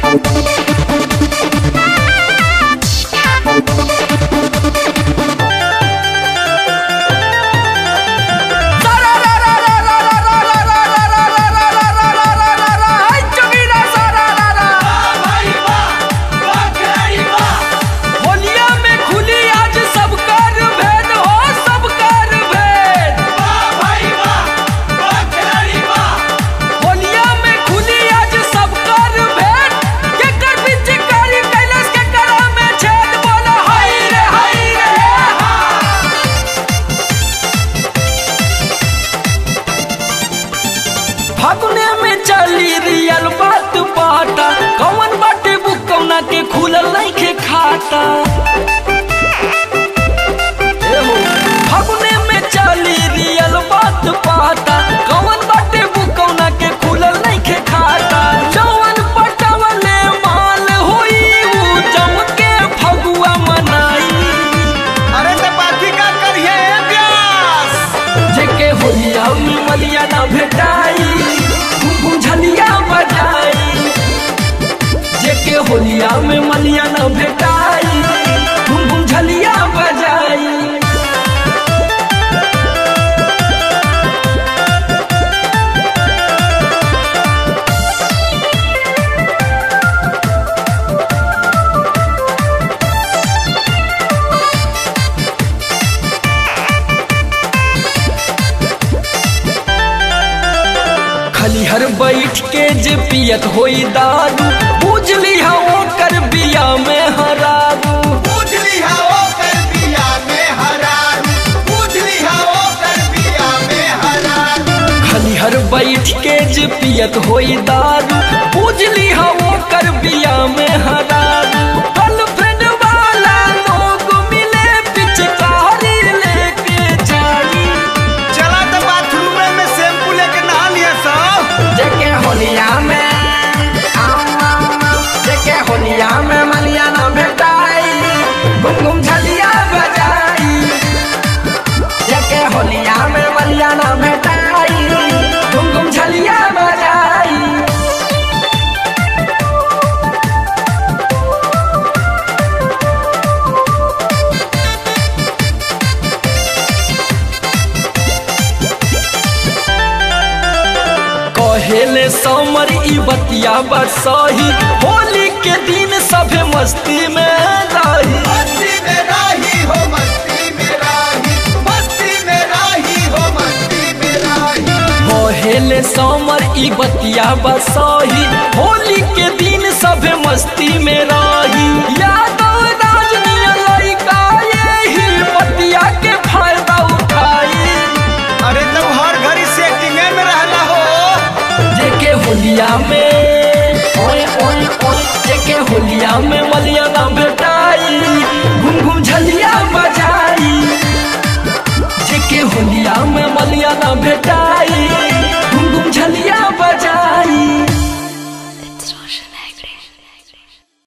होलिया में खुली आज सब कर भेद हो सब कर भेद होलिया में खुली आज सब कर भेद के कर बीच कारी कैलाश के करा में छेद बोला हाय रे हाय रे फागुने में चली रियल बात बाटा कौन बाटे बुकौना के खुलल नहीं के खाता एहो, फागुने में चली रियल बात बाटा कौन बाटे बुकौना के खुलल नहीं के खाता जवन पटवले माल होई ऊ जम के फगुआ मनाई अरे तो बाकी का करिए व्यास जेके होलिया में मलिया ना भेटाई बुझलिया बजाई जेके होलिया में मलिया ना भेटाई बुझलिया बजाई खलिहर बैठ के जे पियत होई दारू बुझली हा ओकर बिया में हरारू बुझली हाओ कर बिया में हरारू बुझली हाओ कर बिया में हरारू खलिहर बैठ के जे पियत होई दारू बुझली हा ओकर बिया में हरारू गर्लफ्रेंड वाला लोग मिले पिचकारी लेके जाई चला तो बाथरूम में शैम्पू लेके नहा लिया सब जेके होलिया में आम, आम, आम, जेके होलिया में मलिया ना भेटाई घुम घुम झलिया बजाई जेके होलिया में मलिया ना भेटाई घुम घुम झलिया बजाई कहेले समर ई बतिया बरसही होली के दिन सभे मस्ती में रही मस्ती में राही हो मस्ती में राही मस्ती में राही हो मस्ती में राही कहेले समर ई बतिया बरसही होली के दिन सभे मस्ती में रही यादव राजनीय लड़का यही बतिया के फायदा उठाई अरे तो हर घड़ी सेटिंग में रहना हो जेके होलिया में ओए ओए ओए जेके होलिया में मलिया ना भेटाई घुम घुम झलिया बजाई जेके होलिया में मलिया ना भेटाई